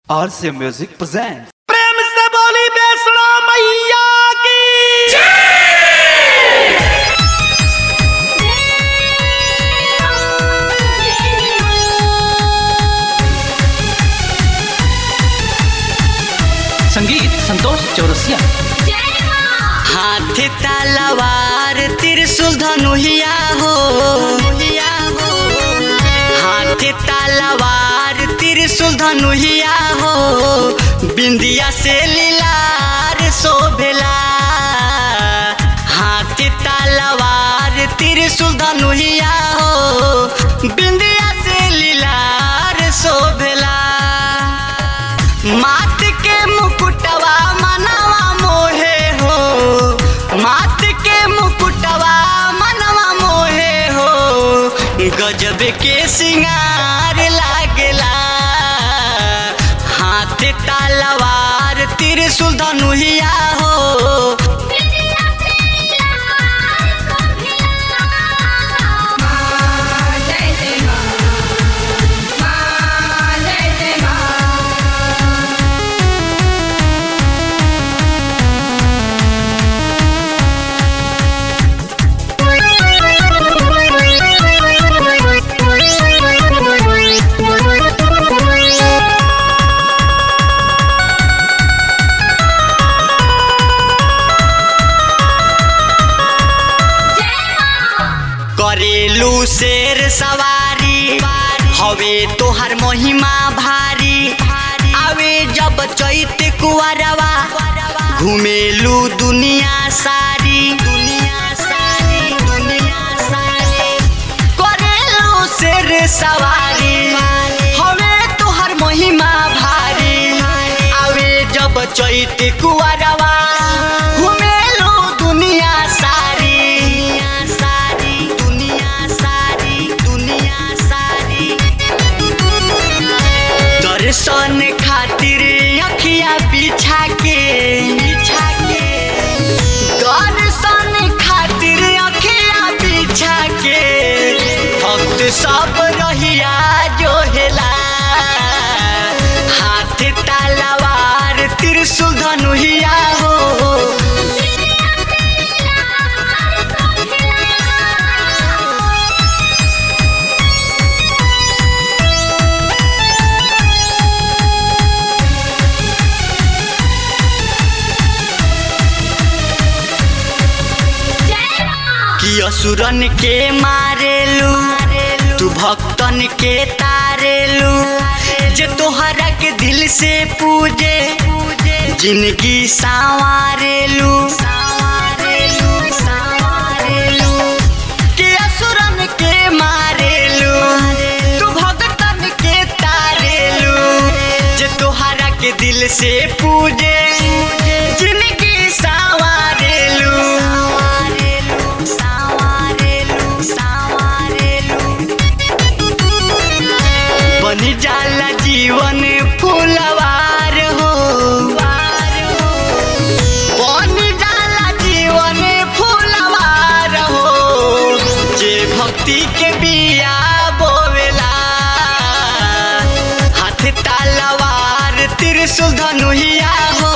RCA Music presents. प्रेम से बोली बेसुरा मैया की संगीत संतोष चौरसिया हाथ तलवार त्रिशूल धनुहिया हो हाथ तलवार त्रिशूल धनुहिया हो बिंदिया से लीलार शोभेला हाथ तलवार त्रिशूल धनुहिया हो बिंदिया से लीलार शोभेला मात के मुकुटवा मनवा मोहे हो मात के मुकुटवा मनवा मोहे हो गजब के सिंगार लागेला हाथ तलवार त्रिशूल धनुहिया हो करेलू शेर सवारी हवे तोहर महिमा भारी आवे जब चैत कुआरवा घुमेलू दुनिया सारी दुनिया सारी दुनिया सारी करेलू शेर सवारी हवे तोहर महिमा भारी आवे जब चैत कुआरवा घुमेलू दुनिया सारी दुनिया सारी दुनिया सारी दुनिया सारी दर्शन खातिर अखिया बिछा के बिछा के दर्शन खातिर अखिया बिछा के भक्त सब रहिया जो हेला हाथ तलवार त्रिशूल धनुहिया हो कि असुरन के मारेलू तू भक्तन के तारेलू जे तोहरा के दिल से पूजे जिंदगी संवारेलू कि असुरन के मारेलू तू भक्तन के तारेलू जे तोहरा के दिल से पूजे जिंदगी संवारेलू संवारेलू संवारेलू बनी जाला जीवन फूलवार हो बनी जाला जीवन फूलवार हो जे भक्ति के बिया बोवेला हाथ तलवार त्रिशूल धनुहिया हो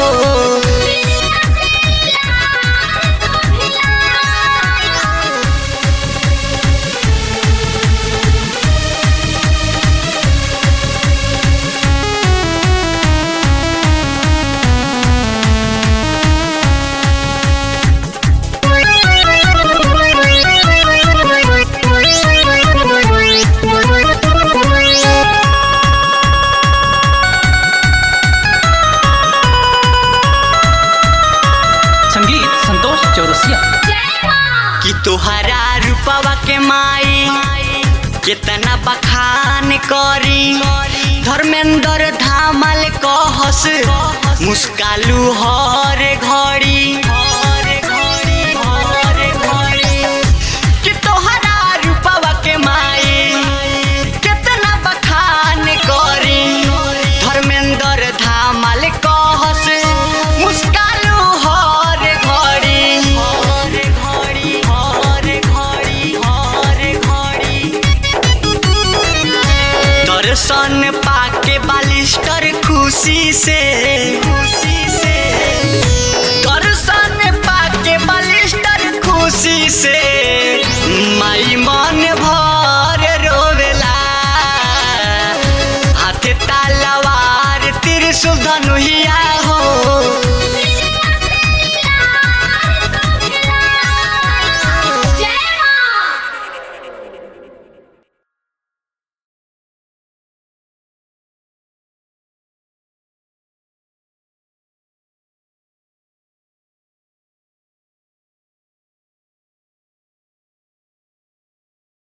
संगीत संतोष चौरसिया कि तोहरा रूपवा के माई कितना बखान करी धर्मेंद्र धामल कहस मुस्कालू हर घड़ी हर घड़ी हर घड़ी कि तोहरा रूपवा के माई कितना बखान करी धर्मेंद्र धामल कहस मुस्कालू हर घड़ी हर घड़ी हर घड़ी हर घड़ी दर्शन पाके बालिस्टर खुश खुशी से खुशी से दर्शन पाके बलिष्ठर खुशी से माई मन भर रोवेला हाथे तलवार त्रिशूल धनुही